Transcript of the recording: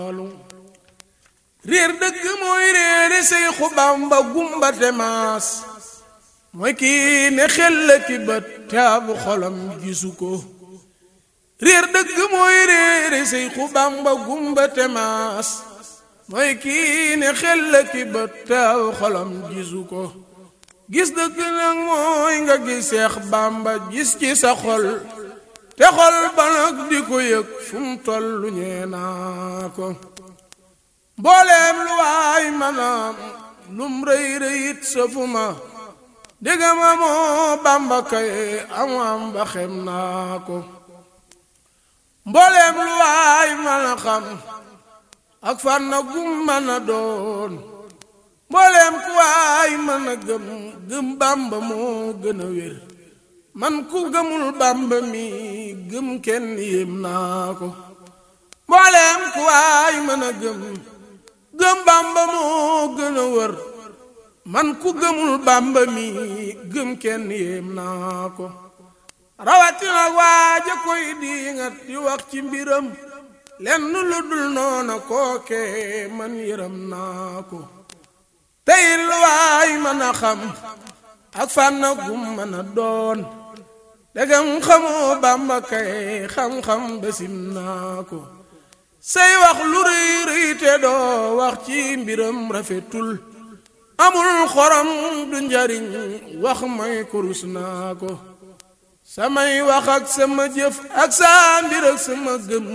réer dëgg mooy réere Seexu Bamba gumba te maas mooy kii ne xel la ki bët te ab xolam gisu ko réer dëgg mooy réere Seexu Bamba gumba te maas mooy kii ne xel la ki bët te ab xolam gisu ko gis dëgg nag mooy nga gis Seex Bamba gis ci sa xol te xol ba nag di ko yëg fu mu tollu ñee naa ko mbooleem lu waay manaam lum rëy rëyit safuma déggama moo Bàmba kay am am ba xem naa ko mbooleem lu waay mën a xam ak fan na gum mën a doon mbooleem ku waay mën a gëm gëm Bàmba moo gën a wér man ku gëmul Bàmba mi gëm kenn yéem naa ko mbooleem ku waay mën a gëm gëm Bàmba moo gën a wër man ku gëmul Bàmba mi gëm kenn yéem naa ko rawatina waaja koy diingat di wax ci mbiram lenn lu dul noona kooke man yëram naa ko tey lu waay mën a xam ak fànna gum mën a doon degam xamoo Bàmba kay xam-xam besim naa ko say wax lu rëy rëy te doo wax ci mbiram rafetul amul xorom du njariñ wax may kurus naa ko samay wax ak sama jëf ak saa mbir ak sama gëm